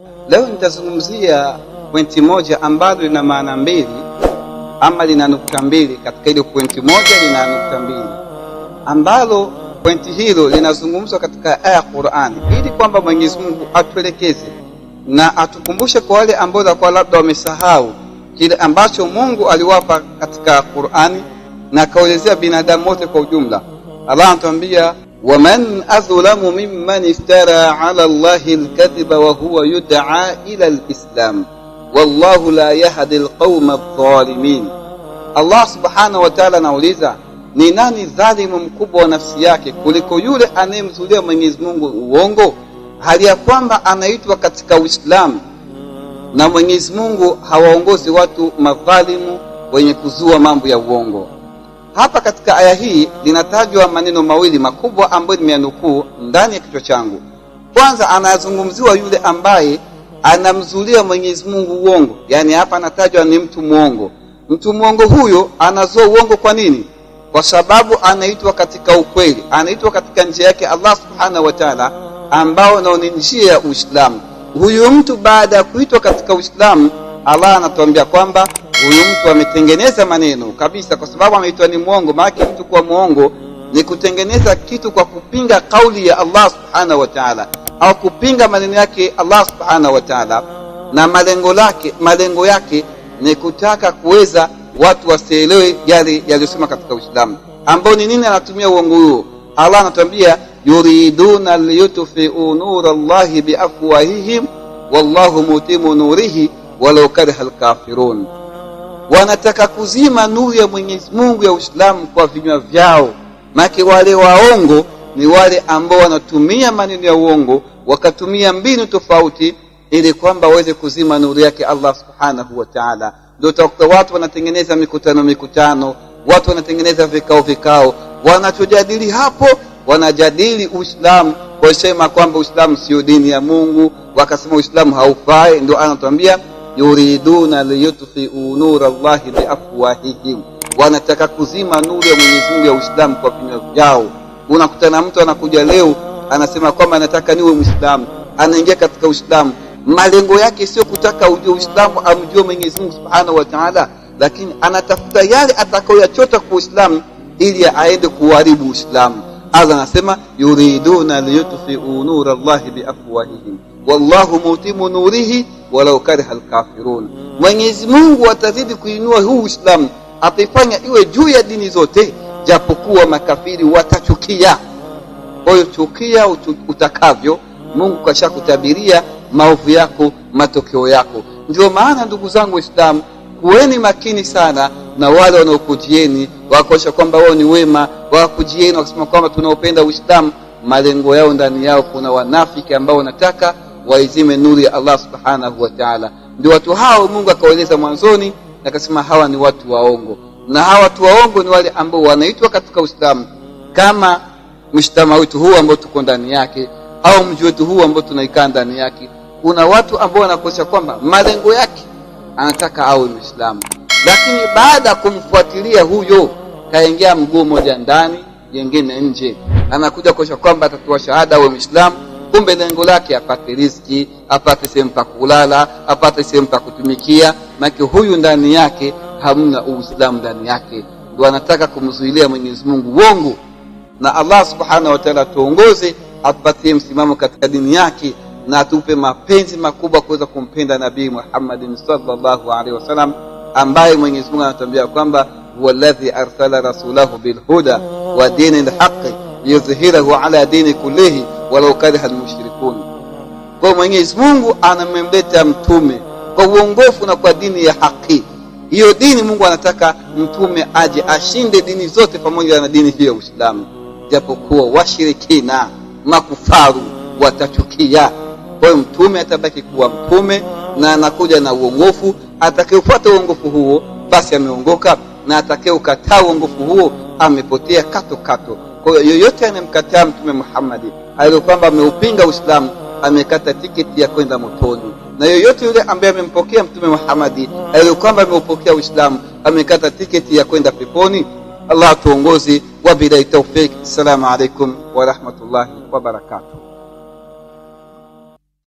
Leo nitazungumzia pointi moja ambalo lina maana mbili ama lina nukta mbili. Katika ile pointi moja lina nukta mbili, ambalo pointi hilo linazungumzwa katika aya ya Qur'ani, ili kwamba Mwenyezi Mungu atuelekeze na atukumbushe kwa wale ambao walikuwa labda wamesahau kile ambacho Mungu aliwapa katika Qur'ani na akaelezea binadamu wote kwa ujumla. Allah anatuambia waman adhlamu mimman iftara ala Allahi alkadhiba wa huwa yud'a ila alislam wallahu la yahdi alqauma adh-dhalimin. Allah subhanahu wa ta'ala anauliza ni nani dhalimu mkubwa wa nafsi yake kuliko yule anayemzulia Mwenyezi Mungu uongo hali ya kwamba anaitwa katika Uislamu na Mwenyezi Mungu hawaongozi watu madhalimu wenye kuzua mambo ya uongo. Hapa katika aya hii linatajwa maneno mawili makubwa ambayo nimeyanukuu ndani ya kichwa changu. Kwanza, anazungumziwa yule ambaye anamzulia Mwenyezi Mungu uongo, yaani hapa anatajwa ni mtu mwongo. Mtu mwongo huyo anazua uongo kwa nini? Kwa sababu anaitwa katika ukweli, anaitwa katika njia yake Allah subhanahu wa ta'ala, ambao nao ni njia ya Uislamu. Huyu mtu baada ya kuitwa katika Uislamu, Allah anatuambia kwamba huyu mtu ametengeneza maneno kabisa, kwa sababu ameitwa ni mwongo. Maana mtu kuwa mwongo ni kutengeneza kitu kwa kupinga kauli ya Allah subhanahu wa ta'ala, au kupinga maneno yake Allah subhanahu wa ta'ala, na malengo lake malengo yake ni kutaka kuweza watu wasielewe yale yaliyosema katika Uislamu, ambao ni nini? Anatumia uongo huo. Allah anatuambia yuriduna liyutfiu nura Allahi biafwahihim wallahu mutimu nurihi walau kariha alkafirun wanataka kuzima nuru ya Mwenyezi Mungu ya Uislamu kwa vinywa vyao. Make wale waongo ni wale ambao wanatumia maneno ya uongo, wakatumia mbinu tofauti ili kwamba waweze kuzima nuru yake Allah subhanahu wa ta'ala. Ndio utakuta watu wanatengeneza mikutano mikutano, watu wanatengeneza vikao vikao, wanachojadili hapo, wanajadili Uislamu kwa kusema kwamba Uislamu sio dini ya Mungu, wakasema Uislamu haufai. Ndio anatuambia yuriduna liyutfiu nura Allahi biafwahihim, wanataka kuzima nuru ya Mwenyezi Mungu ya Uislamu kwa vinywa vyao. Unakutana mtu anakuja leo anasema kwamba anataka niwe Muislamu, anaingia katika Uislamu, malengo yake sio kutaka ujue Uislamu, amjue Mwenyezi Mungu subhanahu wa taala, lakini anatafuta yale atakayoyachota kwa Uislamu ili aende kuharibu Uislamu. Allah anasema yuriduna liyutfiu nura Allahi biafwahihim wallahu mutimu nurihi walau kariha alkafirun. Mwenyezi Mungu atazidi kuinua huu Uislamu, ataifanya iwe juu ya dini zote, japokuwa makafiri watachukia. Kwa hiyo chukia utakavyo, Mungu kashakutabiria maovu yako, matokeo yako. Ndio maana ndugu zangu Waislamu, kuweni makini sana na wale wanaokujieni wakosha kwamba wao ni wema, wakujieni wakasema kwamba tunaopenda Uislamu, malengo yao ndani yao kuna wanafiki ambao wanataka waizime nuru ya Allah subhanahu wa ta'ala. Ndio watu hao Mungu akawaeleza mwanzoni, akasema hawa ni watu waongo, na hawa watu waongo ni wale ambao wanaitwa katika Uislamu kama mshtama wetu huu ambao tuko ndani yake, au mji wetu huu ambao tunaikaa ndani yake. Kuna watu ambao wanakosha kwamba malengo yake anataka awe Muislamu, lakini baada ya kumfuatilia huyo kaingia mguu mmoja ndani, jengine nje, anakuja kosha kwamba atatoa shahada awe Muislamu kumbe lengo lake apate riziki, apate sehemu pa kulala, apate sehemu pa kutumikia. Maana huyu ndani yake hamna Uislamu ndani yake, ndio anataka kumzuilia Mwenyezi Mungu uongo. Na Allah subhanahu wa ta'ala tuongoze, atupatie msimamo katika dini yake na atupe mapenzi makubwa kuweza kumpenda Nabii Muhammadin sallallahu alaihi wasallam, ambaye Mwenyezi Mungu anatuambia kwamba huwa alladhi arsala rasulahu bilhuda wa dini lhaqi liyudhhirahu ala dini kullihi walau kariha almushrikun. Kwa Mwenyezi Mungu anamemleta mtume kwa uongofu na kwa dini ya haki. Hiyo dini Mungu anataka mtume aje ashinde dini zote pamoja na dini hiyo ya Uislamu, japokuwa washirikina makufaru watachukia. Kwa hiyo mtume atabaki kuwa mtume na anakuja na uongofu. Atakayefuata uongofu huo basi ameongoka, na atakayeukataa uongofu huo amepotea kato kato. Kwa hiyo yoyote anayemkataa Mtume Muhammadi aliyo kwamba ameupinga Uislamu amekata tiketi ya kwenda motoni, na yoyote yule ambaye amempokea Mtume Muhammadi aliyo kwamba ameupokea Uislamu amekata tiketi ya kwenda peponi. Allah tuongozi, wabillahi tawfik. Assalamu alaikum warahmatullahi wabarakatuh.